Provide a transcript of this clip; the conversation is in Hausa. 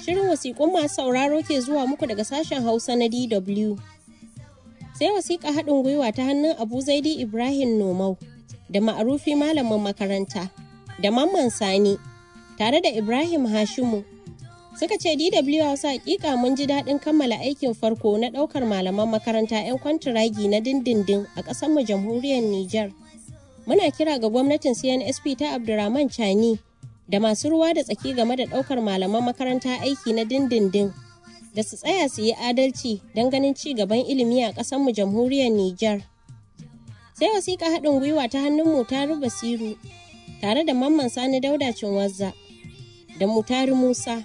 Shirin wasiƙun masu sauraro ke zuwa muku daga sashen Hausa na DW. Sai wasiƙa haɗin gwiwa ta hannun Abu Zaidi Ibrahim Nomau da ma'arufi malamin makaranta da Mamman Sani tare da Ibrahim Hashimu. Suka ce DW Hausa hakika mun ji daɗin kammala aikin farko na ɗaukar malaman makaranta 'yan kwantiragi na dindindin a ƙasarmu jamhuriyar Nijar. Muna kira ga gwamnatin CNSP ta Abdurrahman Chani da masu ruwa da tsaki game da ɗaukar malaman makaranta aiki na dindindin da su tsaya su yi adalci don ganin ci gaban ilimi a ƙasarmu jamhuriyar Nijar. Sai wasiƙa haɗin gwiwa ta hannun Mutaru Basiru tare da Mamman Sani Dauda Cinwazza da Mutari Musa